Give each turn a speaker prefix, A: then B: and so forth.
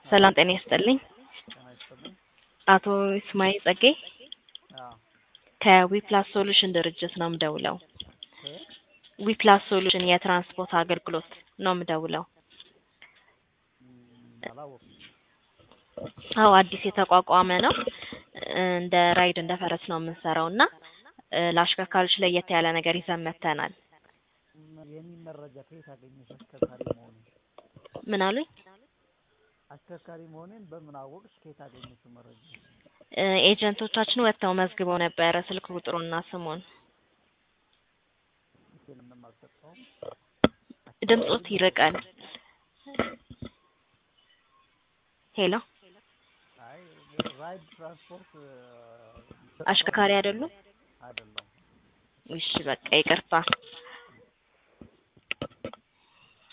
A: ሰላም ጤና ይስጥልኝ።
B: ጤና ይስጥልኝ።
A: አቶ ይስማኤል ጸጌ
B: አዎ
A: ከዊፕላስ ሶሉሽን ድርጅት ነው የምደውለው።
B: እ
A: ዊፕላስ ሶሉሽን የትራንስፖርት አገልግሎት ነው የምደውለው።
B: እም፣ አላወኩም።
A: አዎ አዲስ የተቋቋመ ነው። እንደ ራይድ እንደ ፈረስ ነው የምንሰራው እና እ ለአሽከርካሪዎች ለየት ያለ ነገር ይዘን መጥተናል።
B: እም፣ የኔን መረጃ ከየት አገኘሽ? አሽከርካሪ መሆኔን
A: ምን አሉኝ?
B: አሽከርካሪ መሆኔን በምን አወቅሽ? ከየት አገኘሽው መረጃ?
A: እ ኤጀንቶቻችን ወጥተው መዝግበው ነበረ ስልክ ቁጥሩና ስሙን።
B: ዲቴል ምንም አልሰጠሁም።
A: ድምጾት ይርቃል። ሄሎ
B: አይ ራይድ ትራንስፖርት እ፣
A: አሽከርካሪ አይደሉም?
B: አይደለሁም።
A: እሺ በቃ ይቅርታ።